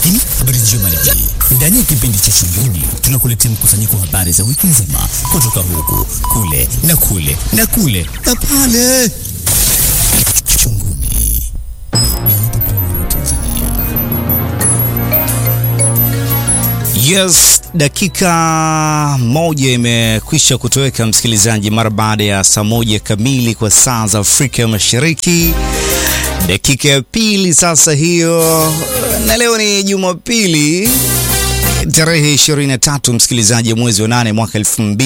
Lakini habari njema ni hii, ndani ya kipindi cha Shingoni tunakuletea mkusanyiko wa habari za wiki nzima kutoka huku kule na kule na kule na pale. Shingoni Yes, dakika moja imekwisha kutoweka msikilizaji, mara baada ya saa moja kamili kwa saa za Afrika ya Mashariki. Dakika ya pili sasa hiyo, na leo ni Jumapili tarehe 23 msikilizaji, mwezi wa nane mwaka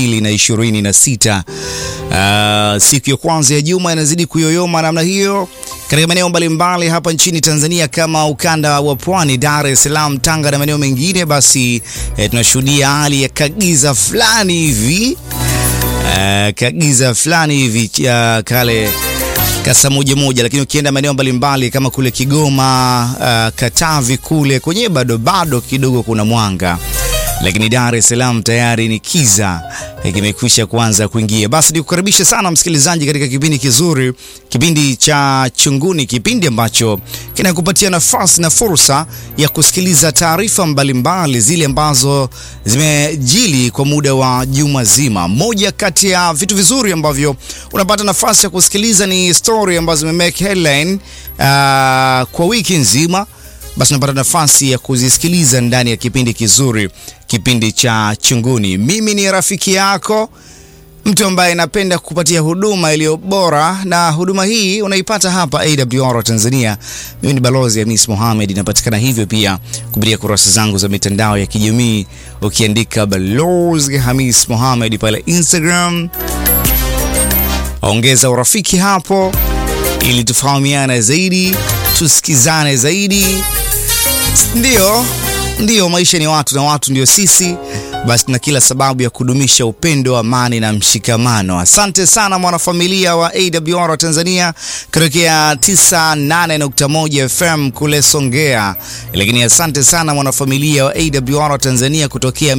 2026. Uh, siku ya kwanza ya juma inazidi kuyoyoma namna hiyo katika maeneo mbalimbali hapa nchini Tanzania kama ukanda wa Pwani, Dar es Salaam, Tanga na maeneo mengine, basi eh, tunashuhudia hali ya kagiza fulani hivi eh, kagiza fulani hivi uh, kale kasa moja moja, lakini ukienda maeneo mbalimbali kama kule Kigoma, uh, Katavi kule kwenye bado bado kidogo kuna mwanga lakini Dar es Salaam tayari ni kiza kimekwisha kuanza kuingia. Basi nikukaribisha sana msikilizaji katika kipindi kizuri, kipindi cha Chunguni, kipindi ambacho kinakupatia nafasi na fursa ya kusikiliza taarifa mbalimbali zile ambazo zimejili kwa muda wa juma zima. Moja kati ya vitu vizuri ambavyo unapata nafasi ya kusikiliza ni story ambazo zimemake headline uh, kwa wiki nzima basi unapata nafasi ya kuzisikiliza ndani ya kipindi kizuri, kipindi cha Chunguni. Mimi ni rafiki yako, mtu ambaye napenda kukupatia huduma iliyo bora, na huduma hii unaipata hapa AWR Tanzania. Mimi ni Balozi Hamis Mohamed, inapatikana hivyo pia kupitia kurasa zangu za mitandao ya kijamii, ukiandika Balozi Hamis Mohamed pale Instagram, ongeza urafiki hapo ili tufahamiane zaidi, tusikizane zaidi. Ndiyo, ndiyo, maisha ni watu na watu ndio sisi. Basi tuna kila sababu ya kudumisha upendo, amani na mshikamano. Asante sana mwanafamilia wa AWR Tanzania kutokea 98.1 FM kule Songea, lakini asante sana mwanafamilia wa AWR Tanzania kutokea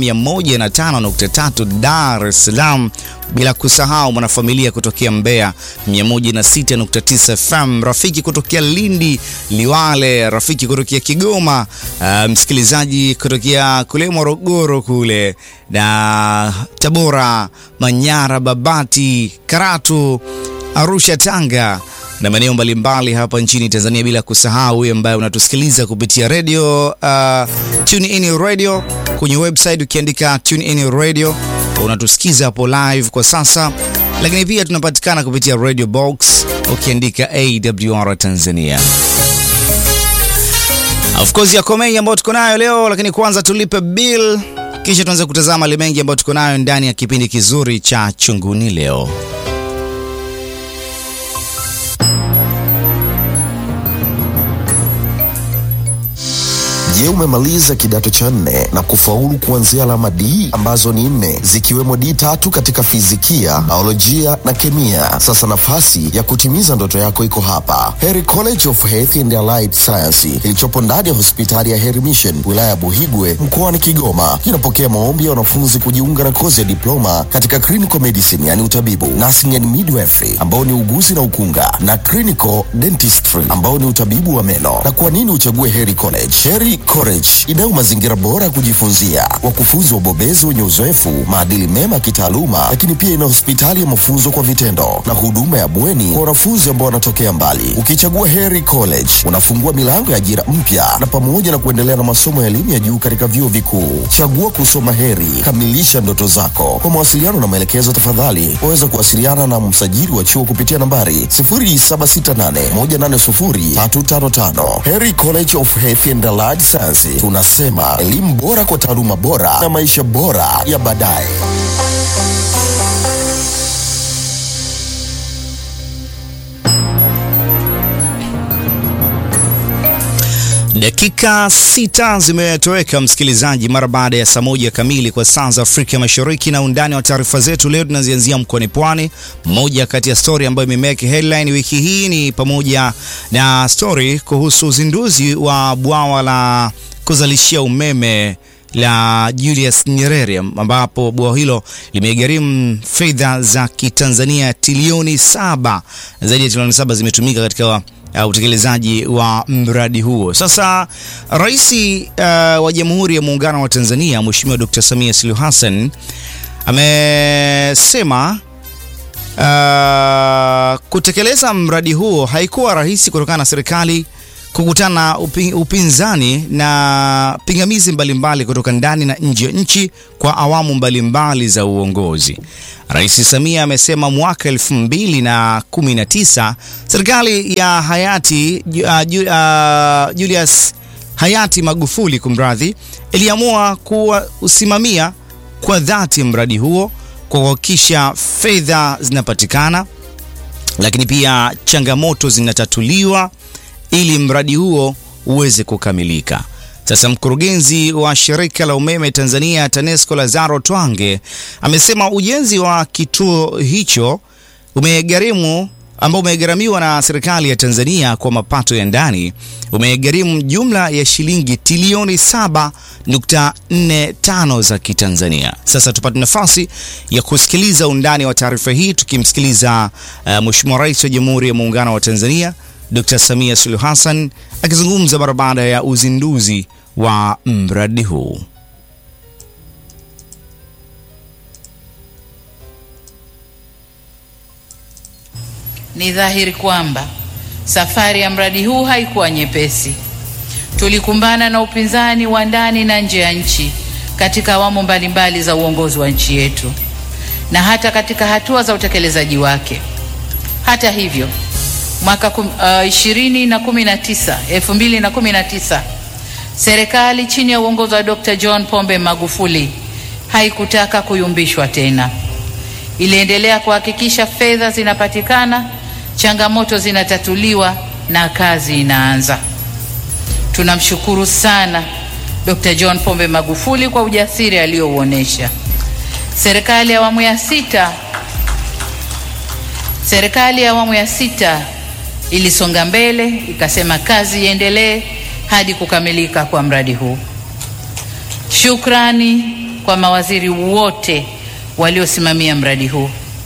105.3 Dar es Salaam, bila kusahau mwanafamilia kutokea Mbeya 106.9 FM, rafiki kutokea Lindi, Liwale, rafiki kutokea Kigoma, uh, msikilizaji kutokea kule Morogoro kule na Tabora, Manyara, Babati, Karatu, Arusha, Tanga na maeneo mbalimbali hapa nchini Tanzania, bila kusahau wewe ambaye unatusikiliza kupitia radio uh, Tune In Radio kwenye website ukiandika Tune In Radio unatusikiza hapo live kwa sasa, lakini pia tunapatikana kupitia Radio Box ukiandika AWR Tanzania. Of course yako mengi ambayo tuko nayo leo, lakini kwanza tulipe bill, kisha tuanze kutazama yale mengi ambayo tuko nayo ndani ya kipindi kizuri cha Chunguni leo. Je, umemaliza kidato cha nne na kufaulu kuanzia alama D ambazo ni nne zikiwemo D tatu katika fizikia, biolojia na kemia? Sasa nafasi ya kutimiza ndoto yako iko hapa, Heri College of Health and Allied Science kilichopo ndani ya hospitali ya Heri Mission wilaya ya Buhigwe mkoani Kigoma. Kinapokea maombi ya wanafunzi kujiunga na kozi ya diploma katika clinical medicine, yani utabibu, nursing and midwifery ambao ni uguzi na ukunga, na clinical dentistry ambao ni utabibu wa meno. Na kwa nini uchague Heri College? Heri College inayo mazingira bora ya kujifunzia, wakufunzi wabobezi wenye uzoefu, maadili mema ya kitaaluma, lakini pia ina hospitali ya mafunzo kwa vitendo na huduma ya bweni kwa wanafunzi ambao wanatokea mbali. Ukichagua Heri College unafungua milango ya ajira mpya na pamoja na kuendelea na masomo ya elimu ya juu katika vyuo vikuu. Chagua kusoma Heri, kamilisha ndoto zako. Kwa mawasiliano na maelekezo, tafadhali waweza kuwasiliana na msajili wa chuo kupitia nambari 0768180355. Heri College of Health and Allied Science, tunasema elimu bora kwa taaluma bora na maisha bora ya baadaye. Dakika sita zimetoweka msikilizaji, mara baada ya saa moja kamili kwa saa za Afrika Mashariki. Na undani wa taarifa zetu leo tunazianzia mkoani Pwani. Moja kati ya stori ambayo imemeke headline wiki hii ni pamoja na stori kuhusu uzinduzi wa bwawa la kuzalishia umeme la Julius Nyerere ambapo bwawa hilo limegharimu fedha za Kitanzania trilioni saba. Zaidi ya trilioni saba zimetumika katika uh, utekelezaji wa mradi huo. Sasa Rais uh, wa Jamhuri ya Muungano wa Tanzania Mheshimiwa Dr. Samia Suluhu Hassan amesema uh, kutekeleza mradi huo haikuwa rahisi kutokana na serikali kukutana na upi, upinzani na pingamizi mbalimbali kutoka ndani na nje ya nchi kwa awamu mbalimbali za uongozi. Rais Samia amesema mwaka 2019 serikali ya hayati uh, uh, Julius hayati Magufuli kumradhi, iliamua kuusimamia kwa dhati mradi huo kwa kuhakikisha fedha zinapatikana, lakini pia changamoto zinatatuliwa ili mradi huo uweze kukamilika. Sasa mkurugenzi wa shirika la umeme Tanzania TANESCO Lazaro Twange amesema ujenzi wa kituo hicho umegharimu ambao umegharamiwa na serikali ya Tanzania kwa mapato ya ndani umegharimu jumla ya shilingi trilioni 7.45 za Kitanzania. Sasa tupate nafasi ya kusikiliza undani wa taarifa hii tukimsikiliza uh, Mheshimiwa Rais wa Jamhuri ya Muungano wa Tanzania Dr. Samia Suluhu Hassan akizungumza mara baada ya uzinduzi wa mradi huu. Ni dhahiri kwamba safari ya mradi huu haikuwa nyepesi. Tulikumbana na upinzani wa ndani na nje ya nchi katika awamu mbalimbali za uongozi wa nchi yetu na hata katika hatua za utekelezaji wake. Hata hivyo mwaka kum, uh, ishirini na kumi na tisa elfu mbili na kumi na tisa serikali chini ya uongozi wa Dr. John Pombe Magufuli haikutaka kuyumbishwa tena. Iliendelea kuhakikisha fedha zinapatikana, changamoto zinatatuliwa na kazi inaanza. Tunamshukuru sana Dr. John Pombe Magufuli kwa ujasiri aliyouonesha. Serikali ya awamu ya sita serikali ya awamu ya sita ilisonga mbele ikasema kazi iendelee hadi kukamilika kwa mradi huu. Shukrani kwa mawaziri wote waliosimamia mradi huu,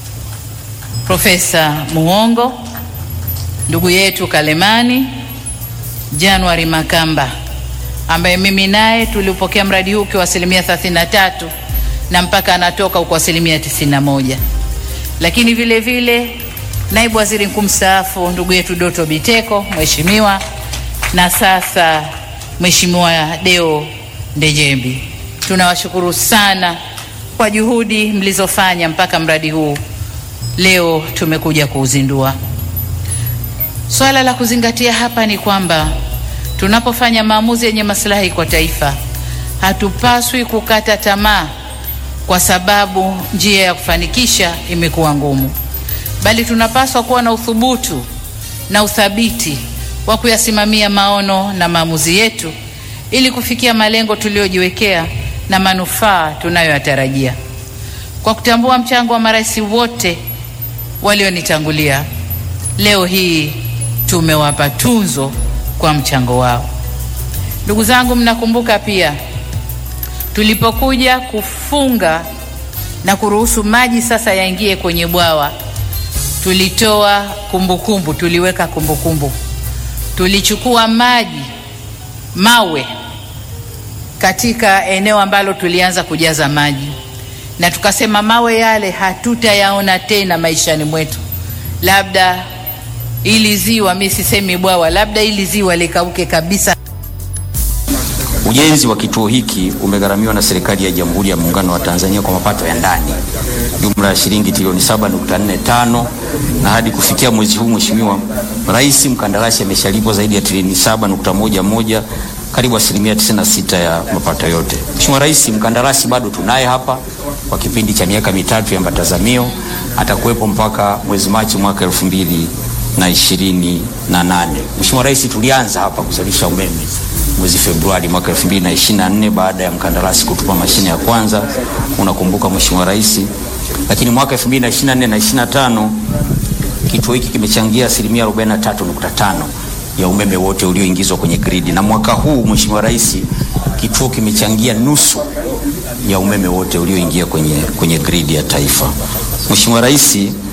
Profesa Muhongo, ndugu yetu Kalemani, January Makamba ambaye mimi naye tulipokea mradi huu ukiwa asilimia 33 na mpaka anatoka uko asilimia 91, lakini vile vile naibu waziri mkuu mstaafu ndugu yetu Doto Biteko mheshimiwa, na sasa Mheshimiwa Deo Ndejembi. Tunawashukuru sana kwa juhudi mlizofanya mpaka mradi huu leo tumekuja kuuzindua. Swala la kuzingatia hapa ni kwamba tunapofanya maamuzi yenye maslahi kwa taifa, hatupaswi kukata tamaa kwa sababu njia ya kufanikisha imekuwa ngumu bali tunapaswa kuwa na uthubutu na uthabiti wa kuyasimamia maono na maamuzi yetu ili kufikia malengo tuliyojiwekea na manufaa tunayoyatarajia. Kwa kutambua mchango wa marais wote walionitangulia, leo hii tumewapa tunzo kwa mchango wao. Ndugu zangu, mnakumbuka pia tulipokuja kufunga na kuruhusu maji sasa yaingie kwenye bwawa tulitoa kumbukumbu kumbu, tuliweka kumbukumbu kumbu. Tulichukua maji mawe katika eneo ambalo tulianza kujaza maji, na tukasema mawe yale hatutayaona tena maishani mwetu, labda ili ziwa, mimi sisemi bwawa, labda ili ziwa likauke kabisa. Ujenzi wa kituo hiki umegharamiwa na serikali ya Jamhuri ya Muungano wa Tanzania kwa mapato ya ndani jumla ya shilingi trilioni 7.45 na hadi kufikia mwezi huu, Mheshimiwa Rais, mkandarasi ameshalipwa zaidi ya trilioni 7.11, karibu asilimia 96 ya mapato yote. Mheshimiwa Rais, mkandarasi bado tunaye hapa kwa kipindi cha miaka mitatu ya matazamio, atakuwepo mpaka mwezi Machi mwaka elfu mbili na ishirini na nane. Mheshimiwa Rais, tulianza hapa kuzalisha umeme mwezi Februari mwaka 2024 baada ya mkandarasi kutupa mashine ya kwanza, unakumbuka Mheshimiwa Rais. Lakini mwaka 2024 na 25 kituo hiki kimechangia asilimia 43.5 ya umeme wote ulioingizwa kwenye gridi, na mwaka huu Mheshimiwa Rais, kituo kimechangia nusu ya umeme wote ulioingia kwenye, kwenye gridi ya taifa. Mheshimiwa Rais,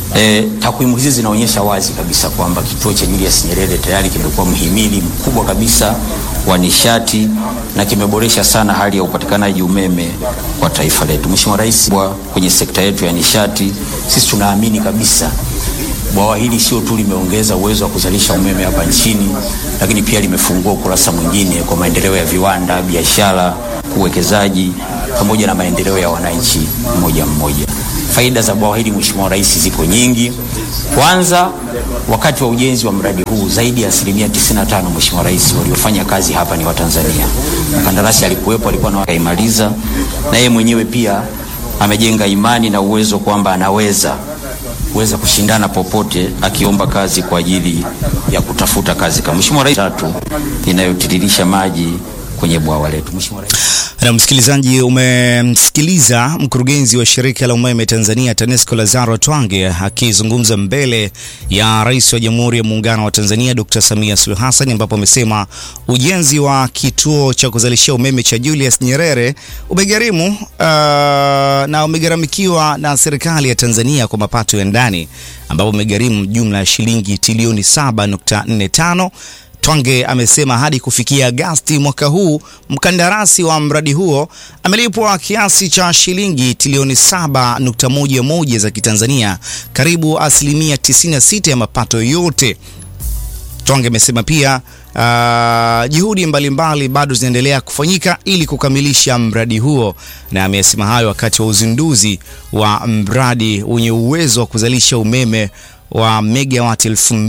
E, takwimu hizi zinaonyesha wazi kabisa kwamba kituo cha Julius Nyerere tayari kimekuwa mhimili mkubwa kabisa wa nishati na kimeboresha sana hali ya upatikanaji umeme kwa taifa letu. Mheshimiwa Rais, kwenye sekta yetu ya nishati sisi tunaamini kabisa bwawa hili sio tu limeongeza uwezo wa kuzalisha umeme hapa nchini, lakini pia limefungua ukurasa mwingine kwa maendeleo ya viwanda, biashara, uwekezaji pamoja na maendeleo ya wananchi mmoja mmoja. Faida za bwawa hili Mheshimiwa Rais zipo nyingi. Kwanza, wakati wa ujenzi wa mradi huu zaidi ya asilimia 95 Mheshimiwa Rais, waliofanya kazi hapa ni Watanzania. Mkandarasi alikuwepo, alikuwa na kaimaliza, na yeye mwenyewe pia amejenga imani na uwezo kwamba anaweza kuweza kushindana popote akiomba kazi kwa ajili ya kutafuta kazi kama Mheshimiwa Rais tatu inayotiririsha maji kwenye bwawa letu. Mheshimiwa Rais Na msikilizaji, umemsikiliza mkurugenzi wa shirika la umeme Tanzania TANESCO Lazaro Twange akizungumza mbele ya Rais wa Jamhuri ya Muungano wa Tanzania Dr. Samia Suluhu Hassan, ambapo amesema ujenzi wa kituo cha kuzalishia umeme cha Julius Nyerere umegharimu uh, na umegharamikiwa na serikali ya Tanzania kwa mapato ya ndani ambapo umegharimu jumla ya shilingi trilioni 7.45. Twange amesema hadi kufikia Agasti mwaka huu mkandarasi wa mradi huo amelipwa kiasi cha shilingi trilioni 7.11 za Kitanzania, karibu asilimia 96 ya mapato yote. Twange amesema pia uh, juhudi mbalimbali bado zinaendelea kufanyika ili kukamilisha mradi huo, na amesema hayo wakati wa uzinduzi wa mradi wenye uwezo wa kuzalisha umeme wa megawati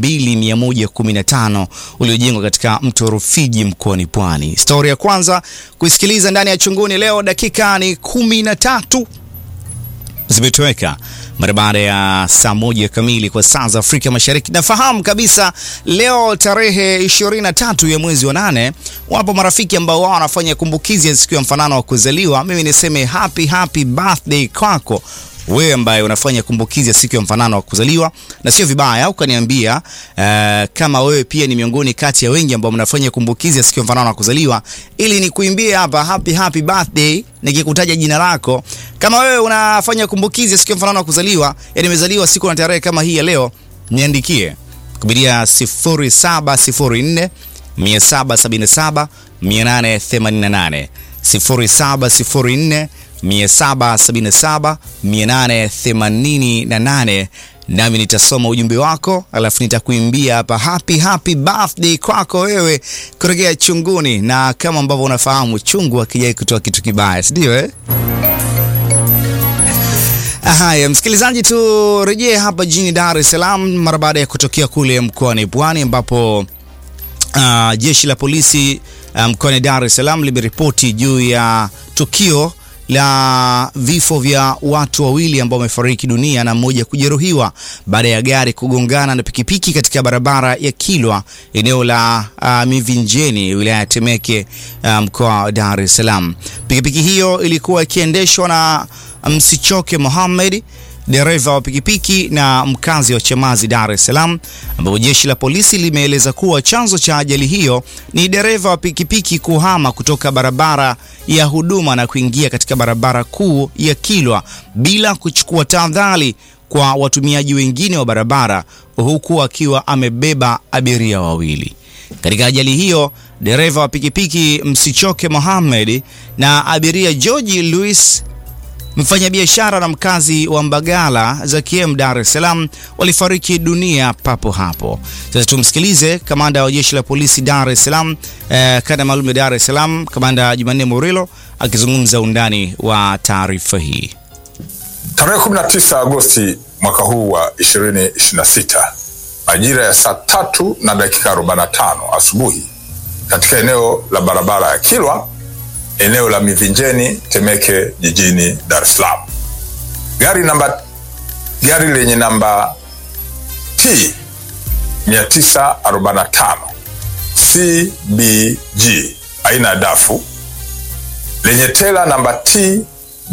2115 uliojengwa katika mto Rufiji mkoani Pwani. Stori ya kwanza kuisikiliza ndani ya Chunguni leo, dakika ni kumi na tatu zimetoweka mara baada ya saa moja kamili kwa saa za Afrika Mashariki. Nafahamu kabisa leo tarehe 23 ya mwezi wa nane, wapo marafiki ambao wao wanafanya kumbukizi ya siku ya mfanano wa kuzaliwa. Mimi niseme happy happy birthday kwako wewe ambaye unafanya kumbukizi ya siku ya mfanano wa kuzaliwa, na sio vibaya ukaniambia uh, kama wewe pia ni miongoni kati ya wengi ambao mnafanya kumbukizi ya siku ya mfanano wa kuzaliwa, ili nikuimbie hapa happy happy birthday nikikutaja jina lako. Kama wewe unafanya kumbukizi ya siku ya mfanano wa kuzaliwa, yani umezaliwa siku na tarehe kama hii ya leo, niandikie kupitia 0704 777 888 0704 777 888 nami nitasoma ujumbe wako, alafu nitakuimbia hapa happy happy birthday kwako wewe kutokea Chunguni. Na kama ambavyo unafahamu chungu akijai kutoa kitu kibaya, si ndio eh? Haya, msikilizaji, turejee hapa jijini Dar es Salaam mara baada ya kutokea kule mkoani Pwani ambapo uh, jeshi la polisi mkoani um, Dar es Salaam limeripoti juu ya tukio la vifo vya watu wawili ambao wamefariki dunia na mmoja kujeruhiwa baada ya gari kugongana na pikipiki katika barabara ya Kilwa eneo la uh, Mivinjeni wilaya ya Temeke mkoa um, wa Dar es Salaam. Pikipiki hiyo ilikuwa ikiendeshwa na Msichoke Mohamed dereva wa pikipiki na mkazi wa Chamazi, Dar es Salaam, ambapo jeshi la polisi limeeleza kuwa chanzo cha ajali hiyo ni dereva wa pikipiki kuhama kutoka barabara ya huduma na kuingia katika barabara kuu ya Kilwa bila kuchukua tahadhari kwa watumiaji wengine wa barabara, huku akiwa amebeba abiria wawili. Katika ajali hiyo dereva wa pikipiki Msichoke Mohamed na abiria George Louis mfanyabiashara na mkazi wa Mbagala za Kiem, Dar es Salaam walifariki dunia papo hapo. Sasa tumsikilize kamanda wa jeshi la polisi Dar es Salaam, eh, kanda maalum ya Dar es Salaam, kamanda Jumanne Murilo akizungumza undani wa taarifa hii. Tarehe 19 Agosti mwaka huu wa 2026 majira ya saa tatu na dakika 45 asubuhi katika eneo la barabara ya Kilwa eneo la Mivinjeni Temeke jijini Dar es Salaam. Gari namba gari lenye namba T 945 CBG aina ya dafu lenye tela namba T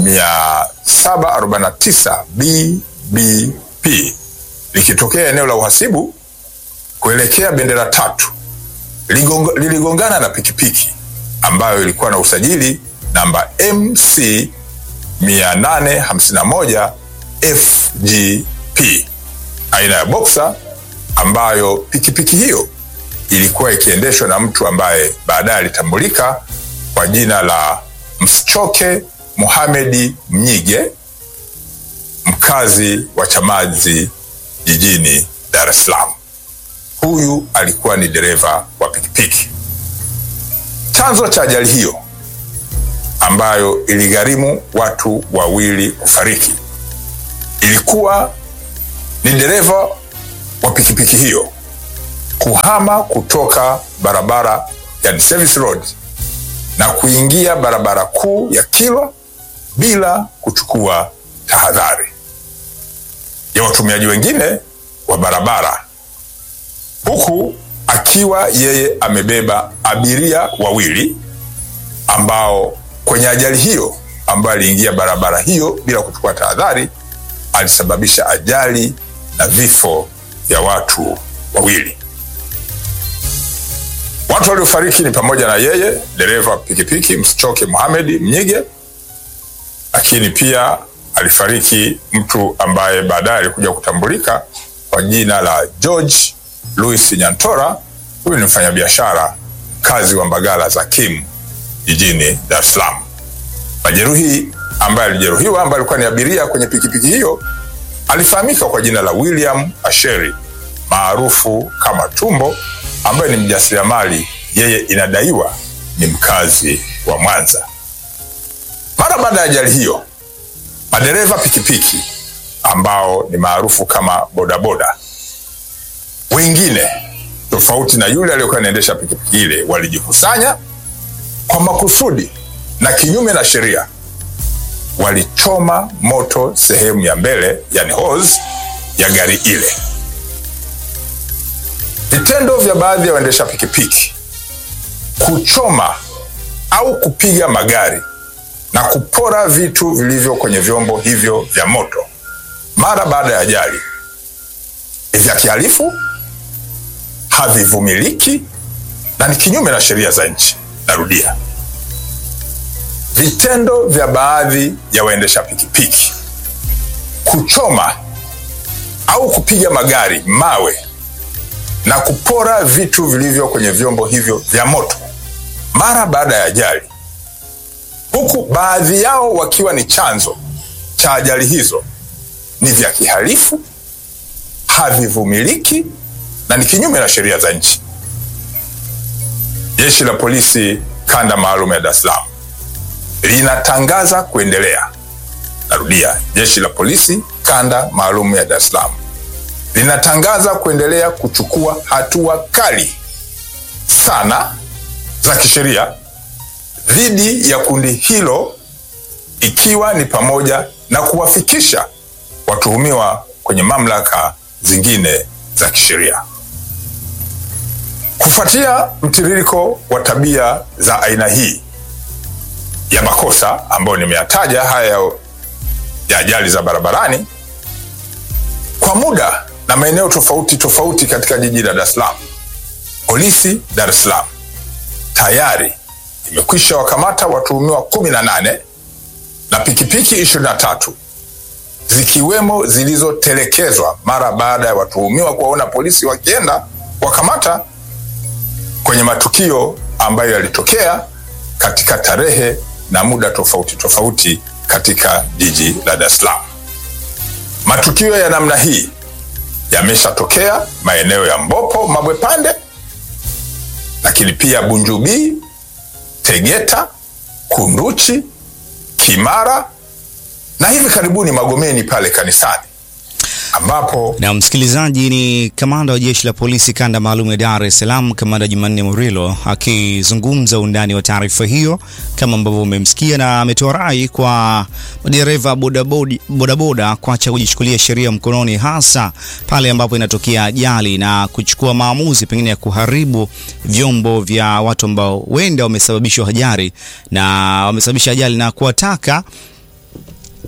749 BBP likitokea eneo la uhasibu kuelekea bendera tatu liligongana na pikipiki ambayo ilikuwa na usajili namba MC 851 FGP aina ya Boxer ambayo pikipiki hiyo ilikuwa ikiendeshwa na mtu ambaye baadaye alitambulika kwa jina la Msichoke Mohamedi Mnyige, mkazi wa Chamazi jijini Dar es Salaam. Huyu alikuwa ni dereva wa pikipiki. Chanzo cha ajali hiyo ambayo iligharimu watu wawili kufariki ilikuwa ni dereva wa pikipiki hiyo kuhama kutoka barabara ya service road na kuingia barabara kuu ya Kilwa bila kuchukua tahadhari ya watumiaji wengine wa barabara, huku akiwa yeye amebeba abiria wawili ambao kwenye ajali hiyo ambayo aliingia barabara hiyo bila kuchukua tahadhari alisababisha ajali na vifo vya watu wawili. Watu waliofariki ni pamoja na yeye dereva pikipiki Msichoke Mohamed Mnyige, lakini pia alifariki mtu ambaye baadaye alikuja kutambulika kwa jina la George Louis Nyantora. Huyu ni mfanyabiashara mkazi wa Mbagala za Kim jijini Dar es Salaam. Majeruhi ambaye alijeruhiwa ambaye alikuwa ni abiria kwenye pikipiki hiyo alifahamika kwa jina la William Asheri maarufu kama Tumbo, ambaye ni mjasiriamali. Yeye inadaiwa ni mkazi wa Mwanza. Mara baada ya ajali hiyo, madereva pikipiki ambao ni maarufu kama bodaboda wengine tofauti na yule aliyokuwa anaendesha pikipiki ile walijikusanya kwa makusudi na kinyume na sheria walichoma moto sehemu ya mbele yani hose ya gari ile. Vitendo vya baadhi ya waendesha pikipiki kuchoma au kupiga magari na kupora vitu vilivyo kwenye vyombo hivyo vya moto mara baada ya ajali ni vya kihalifu, havivumiliki na ni kinyume na sheria za nchi. Narudia, vitendo vya baadhi ya waendesha pikipiki kuchoma au kupiga magari mawe na kupora vitu vilivyo kwenye vyombo hivyo vya moto mara baada ya ajali, huku baadhi yao wakiwa ni chanzo cha ajali hizo, ni vya kihalifu, havivumiliki na ni kinyume na sheria za nchi. Jeshi la Polisi kanda maalum ya Dar es Salaam linatangaza kuendelea. Narudia, jeshi la polisi kanda maalum ya Dar es Salaam linatangaza kuendelea kuchukua hatua kali sana za kisheria dhidi ya kundi hilo, ikiwa ni pamoja na kuwafikisha watuhumiwa kwenye mamlaka zingine za kisheria. Kufuatia mtiririko wa tabia za aina hii ya makosa ambayo nimeyataja haya ya ajali za barabarani kwa muda na maeneo tofauti tofauti katika jiji la Dar es Salaam, polisi Dar es Salaam tayari imekwisha wakamata watuhumiwa kumi na nane na pikipiki ishirini na tatu zikiwemo zilizotelekezwa mara baada ya watuhumiwa kuwaona polisi wakienda wakamata kwenye matukio ambayo yalitokea katika tarehe na muda tofauti tofauti katika jiji la Dar es Salaam. Matukio ya namna hii yameshatokea maeneo ya Mbopo, Mabwepande, lakini pia Bunjubi, Tegeta, Kunduchi, Kimara na hivi karibuni Magomeni pale kanisani ambapo Na msikilizaji, ni kamanda wa jeshi la polisi kanda maalum ya Dar es Salaam, kamanda Jumanne Murilo akizungumza undani wa taarifa hiyo kama ambavyo umemsikia, na ametoa rai kwa madereva bodaboda bodaboda kuacha kujichukulia sheria mkononi, hasa pale ambapo inatokea ajali na kuchukua maamuzi pengine ya kuharibu vyombo vya watu ambao wenda wamesababishwa ajali na wamesababisha ajali na kuwataka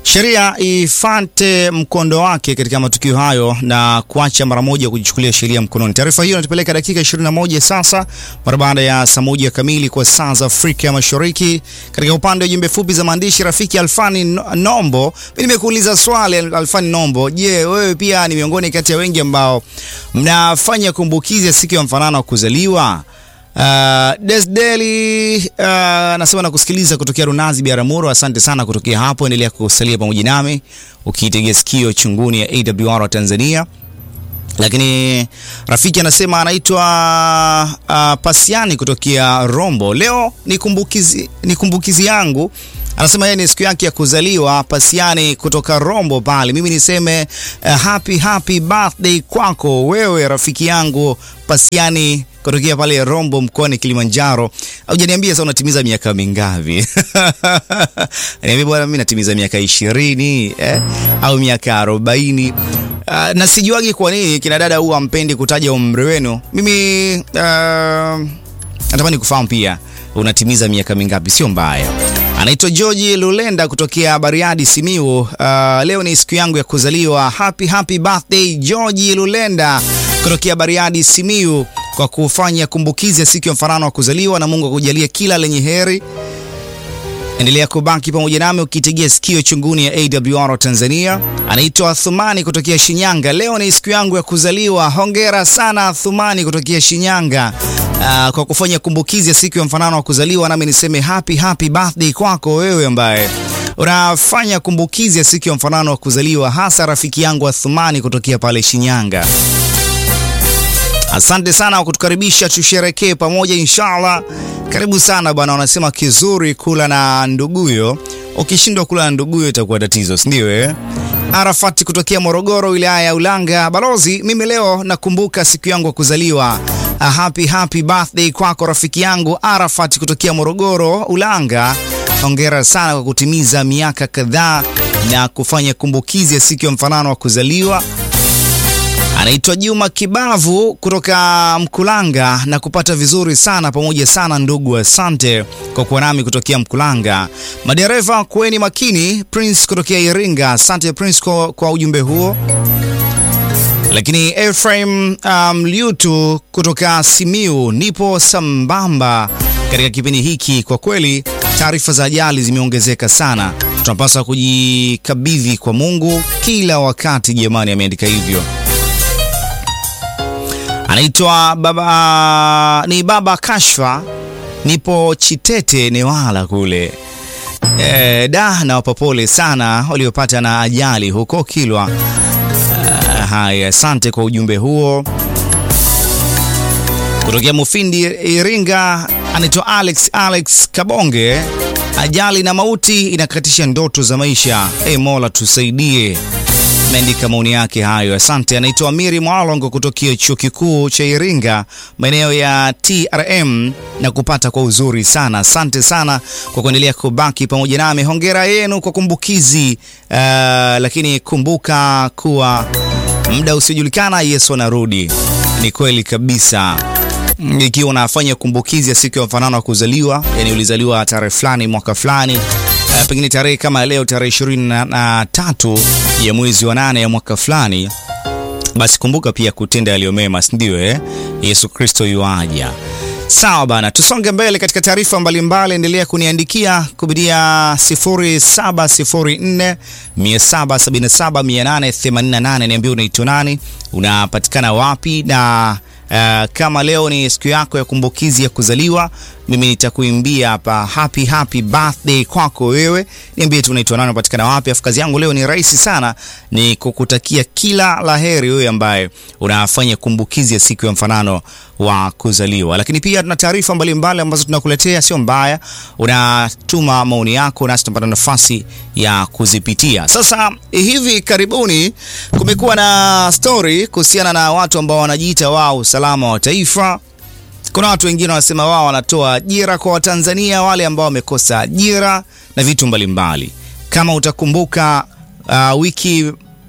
sheria ifate mkondo wake katika matukio hayo na kuacha mara moja kujichukulia sheria mkononi. Taarifa hiyo inatupeleka dakika 21 sasa mara baada ya saa moja kamili kwa saa za Afrika Mashariki. Katika upande wa jumbe fupi za maandishi, rafiki Alfani Nombo, mimi nimekuuliza swali Alfani Nombo, je, wewe pia ni miongoni kati ya wengi ambao mnafanya kumbukizi ya siku ya mfanano wa kuzaliwa? Uh, Desdeli uh, nasema na kusikiliza kutokea Runazi Biaramuro. Asante sana kutokea hapo, endelea kusalia pamoja nami ukiitegea sikio chunguni ya AWR wa Tanzania. Lakini rafiki anasema anaitwa uh, Pasiani kutokea Rombo. Leo ni kumbukizi, ni kumbukizi yangu anasema yeye ni siku yake ya kuzaliwa Pasiani kutoka Rombo pale. Mimi niseme uh, happy happy birthday kwako wewe rafiki yangu Pasiani kutokea pale Rombo mkoani Kilimanjaro. Hujaniambia sasa unatimiza miaka mingapi? Niambia bwana, mimi natimiza miaka ishirini eh, au miaka arobaini. Uh, na sijuagi kwa nini kina dada huwa ampendi kutaja umri wenu. Mimi uh, natamani kufahamu pia unatimiza miaka mingapi? Sio mbaya. Anaitwa George Lulenda kutokea Bariadi, Simiu. Uh, leo ni siku yangu ya kuzaliwa. Happy happy birthday George Lulenda kutokea Bariadi, Simiu kwa kufanya kumbukizi ya siku ya mfanano wa kuzaliwa, na Mungu akujalie kila lenye heri. Endelea kubaki pamoja nami ukitegea sikio chunguni ya AWR Tanzania. Anaitwa Thumani kutokea Shinyanga. Leo ni siku yangu ya kuzaliwa. Hongera sana Thumani kutokea Shinyanga uh, kwa kufanya kumbukizi ya siku ya mfanano wa kuzaliwa, nami niseme happy happy birthday kwako wewe ambaye unafanya kumbukizi ya siku ya mfanano wa kuzaliwa, hasa rafiki yangu wa Thumani kutokea pale Shinyanga. Asante sana kwa kutukaribisha tusherekee pamoja inshallah. Karibu sana bwana, wanasema kizuri kula na nduguyo. Ukishindwa kula na nduguyo itakuwa tatizo, si ndio eh? Arafati kutokea Morogoro, wilaya ya Ulanga. Balozi, mimi leo nakumbuka siku yangu ya kuzaliwa. A happy happy birthday kwako rafiki yangu Arafati kutokea Morogoro, Ulanga. Hongera sana kwa kutimiza miaka kadhaa na kufanya kumbukizi ya siku ya mfanano wa kuzaliwa. Anaitwa Juma Kibavu kutoka Mkulanga na kupata vizuri sana pamoja sana ndugu, asante kwa kuwa nami kutokea Mkulanga. Madereva kuweni makini. Prince kutokea Iringa, asante Prince kwa, kwa ujumbe huo. Lakini Ephraim Mliutu um, kutoka Simiu, nipo sambamba katika kipindi hiki. Kwa kweli taarifa za ajali zimeongezeka sana, tunapaswa kujikabidhi kwa Mungu kila wakati. Jamani, ameandika hivyo anaitwa baba ni baba Kashfa, nipo Chitete Newala kule e, da nawapa pole sana waliopata na ajali huko Kilwa. Uh, haya, asante kwa ujumbe huo. Kutokea Mufindi Iringa, anaitwa Alex Alex Kabonge, ajali na mauti inakatisha ndoto za maisha. E Mola tusaidie ameandika maoni yake hayo, asante. Anaitwa Amiri Mwalongo kutokea chuo kikuu cha Iringa, maeneo ya TRM na kupata kwa uzuri sana. Asante sana kwa kuendelea kubaki pamoja nami. Hongera yenu kwa kumbukizi. Uh, lakini kumbuka kuwa muda usiojulikana Yesu anarudi. Ni kweli kabisa. Ikiwa unafanya kumbukizi ya siku ya mfanano wa kuzaliwa, yani ulizaliwa tarehe fulani mwaka fulani Uh, pengine tarehe kama leo tarehe ishirini na tatu ya mwezi wa nane ya mwaka fulani, basi kumbuka pia kutenda yaliyo mema, si ndio? Eh, Yesu Kristo yuaja. Sawa bana, tusonge mbele katika taarifa mbalimbali. Endelea kuniandikia kupitia 0704 777 888. Niambie unaitwa nani, unapatikana wapi na Uh, kama leo ni siku yako ya kumbukizi ya kuzaliwa, mimi nitakuimbia hapa happy happy birthday kwako wewe. Niambie tu unaitwa nani, unapatikana wapi. Afu kazi yangu leo ni rahisi sana, ni kukutakia kila laheri wewe ambaye unafanya kumbukizi ya siku ya mfanano wa kuzaliwa. Lakini pia tuna taarifa mbalimbali ambazo tunakuletea, sio mbaya, unatuma maoni yako nasi tunapata nafasi ya kuzipitia. Sasa hivi karibuni kumekuwa na story kuhusiana na watu ambao wanajiita wao usalama wa taifa. Kuna watu wengine wanasema wao wanatoa ajira kwa Watanzania wale ambao wamekosa ajira na vitu mbalimbali. Kama utakumbuka uh, wiki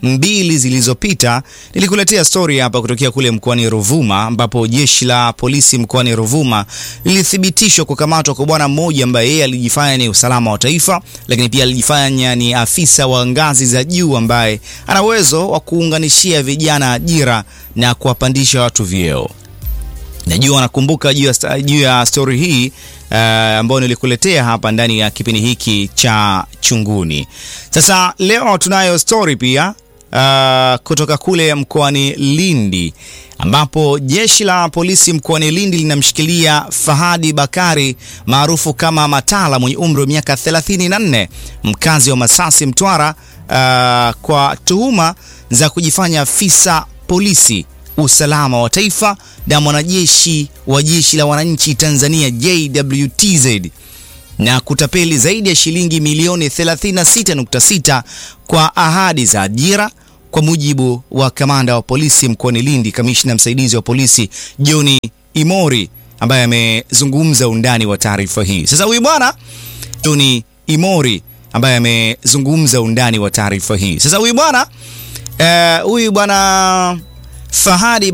mbili zilizopita nilikuletea stori hapa kutokea kule mkoani Ruvuma, ambapo jeshi la polisi mkoani Ruvuma lilithibitishwa kukamatwa kwa bwana mmoja ambaye yeye alijifanya ni usalama wa taifa, lakini pia alijifanya ni afisa wa ngazi za juu ambaye ana uwezo wa kuunganishia vijana ajira na kuwapandisha watu vyeo. Najua nakumbuka juu ya, juu ya stori hii uh, ambayo nilikuletea hapa ndani ya kipindi hiki cha Chunguni. Sasa leo tunayo stori pia uh, kutoka kule mkoani Lindi ambapo jeshi la polisi mkoani Lindi linamshikilia Fahadi Bakari maarufu kama Matala mwenye umri wa miaka 34 mkazi wa Masasi Mtwara uh, kwa tuhuma za kujifanya afisa polisi usalama wa taifa na mwanajeshi wa jeshi la wananchi Tanzania JWTZ na kutapeli zaidi ya shilingi milioni 36.6 kwa ahadi za ajira, kwa mujibu wa kamanda wa polisi mkoani Lindi, kamishna msaidizi wa polisi John Imori ambaye amezungumza undani wa taarifa hii. Sasa huyu bwana John Imori ambaye amezungumza undani wa taarifa hii. Sasa huyu bwana huyu uh, bwana Fahadi